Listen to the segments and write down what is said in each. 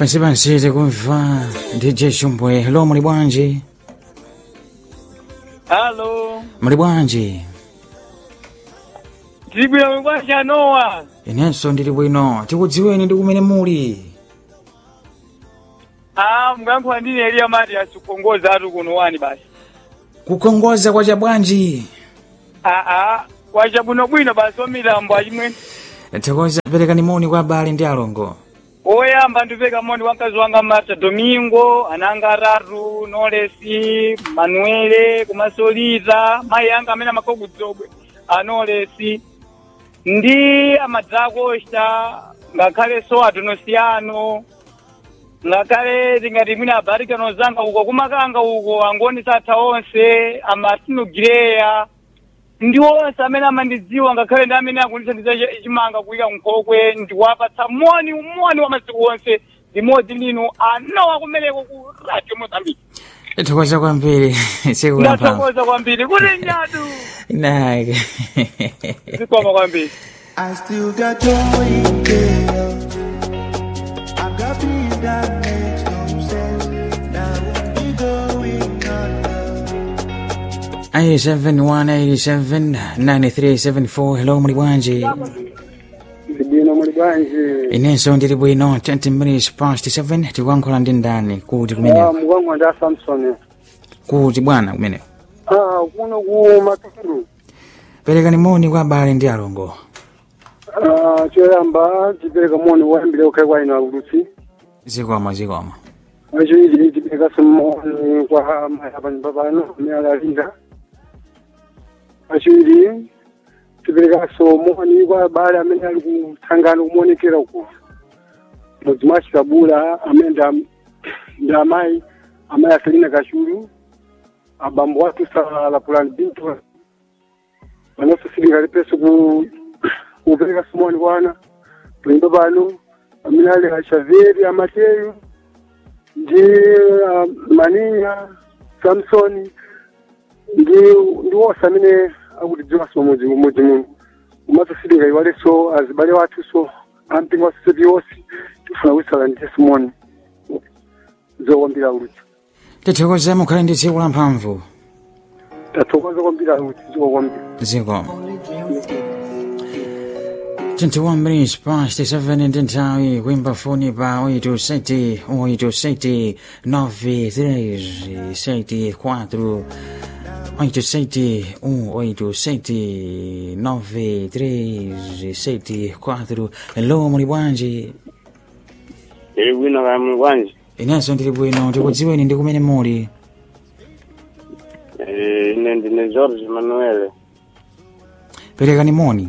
Basi basi tikumva DJ Shumbwe. Hello, muli bwanji? Halo, Muli bwanji? tibwino bwanji Nowa. Inenso ndili bwino. Tikudziweni ndi kumene muli. Ah, mkankho ndine Elia Matias kukongoza atu kuno wani basi. Kukongoza kwa chabwanji. Ah ah, kwacha bwino bwino basi omilambo achimwe. Tikoza perekani moni kwa abale ndi alongo. Oyamba ndipeka moni kwa mkazi wanga Marta Domingo, ananga atatu, Nolesi, Manuele, kumasolita, mayi anga amene amakokudzobwe, anolesi. Ndi amadzakosta, ngakhale so adonosiyano, ngakhale tingati mwina abarikano zanga uko kumakanga uko angonisa atha onse amartino gireya ndi onse amene amandidziwa ngakhale ndi amene akundithandiza chimanga kuyika nkhokwe ndiwapatsa moni umoni wa masiku onse limodzi lino anowa kumeneko ku radio mozambique Tikoza kwambiri. Sikulapa. ndathokoza kwambiri kuti nyadu Nake. zikwama kwambiri I still got joy in chaos. I've got peace that makes no sense. Now we going under. 871879374 hello muli bwanji Ndibwino muli bwanji. inenso ndili bwino 20 minutes past 7 tikuyankhula ndi ndani kuti Ah, kumeneko mukwangu ndi Samson. kuti bwana kumeneko Ah, kuno ku Matulu. perekani moni kwa abale ndi alongo Ah, choyamba tipereka moni wayambire ukhale kwa ino akulusi. zikoma zikoma Achiwiri tipereka moni kwa maya panyumba pano amene alalinda. Achiwiri tiperekaso moni kwa abale amene ali kuthangana kumuonekera uko. Mudzi mwa Chikabula amene ndi- ndi amayi amayi aselina kachulu abambo athu salala pulani bintu panonso silingali peso ku kupereka simoni kwana panyumba pano amene ali achaveri amateyu ndi ah, maninya samsoni ndi ndi wonse amene akutidziwanso mudzi mudzi muno komanso silinga iwalenso azibale wathuso ampingo wasoseti yonse tifuna kusala ndi simoni zokwambira uludzi tithokoza mukhale ndi tsiku la mphamvu tathokoza kwambira uludzi zokwambira zikoma 21 minutes past 7 ndi nthawi kuimba foni pa 87 87 93 74 87 87 93 74 hello muli bwanji Ili bwino kaya muli bwanji inenso ndili bwino tikudziweni ndi kumene muli Eh, ine ndine George Manuel perekani moni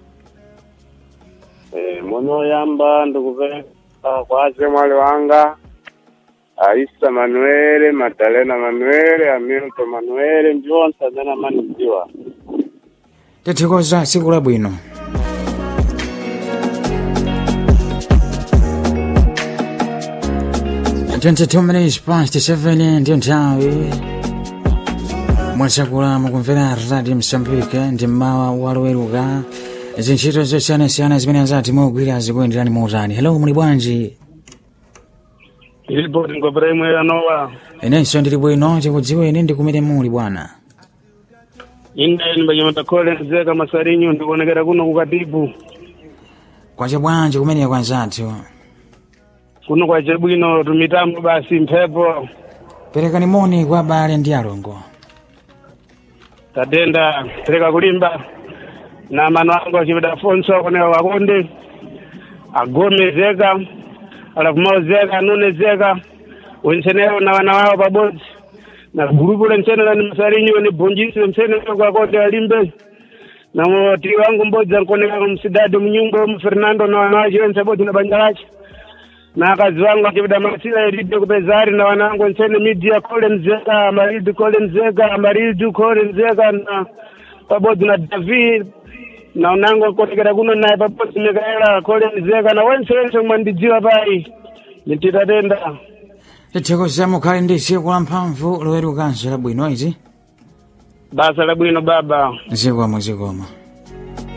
Eh, moni oyamba ndikupereka kwa achemwali wanga Aisa Manuel, Madalena Manuel, Hamilton Manuel, ndi onse amene amanidziwa. tithokoza tsiku labwino Twenty-two minutes past seven ndiyo nthawi mwasakula mukumvera radio msambike ndi mmawa waloweruka zintchito zosiyanasiyana zimene azati mugwira zikuyenderani muutani hello muli bwanji Ilipoti ngopera imwe yanowa. inenso ndili bwino tikudziweni ndi kumene muli bwana Ine ndimbanyamata Collins Zeka Masarinyo ndikuonekera kuno kukatibu. kwacha bwanji kumeneko anzathu Kuno kwa chabwino tumitambo basi mphepo. perekani moni kwa abale ndi alongo tatenda tereka kulimba na mano angu achipita fonso akoneka kakonde agome zeka alafu mao zeka nune zeka wensenero na wana wao pabodzi na gurupu lensenero ni masarinyo ni bunjisi lensenero kwakonde alimbe na moti wangu mbodzi ankoneka kumsidadi mnyumba umu fernando na wana wache wense bodzi na banja lache na akazi wangu achipita masila elide kupezari na wanangu nsene media Colin Zeka Maridu Colin Zeka Maridu Colin Zeka na pabodzi na David na unangu akonekera kuno naye pabodzi Mikaela Colin Zeka na wense wense mwandidziwa pai nititatenda tithokoza mukhale ndi tsiku la mphamvu lowerukanso labwino izi basa labwino baba zikoma zikoma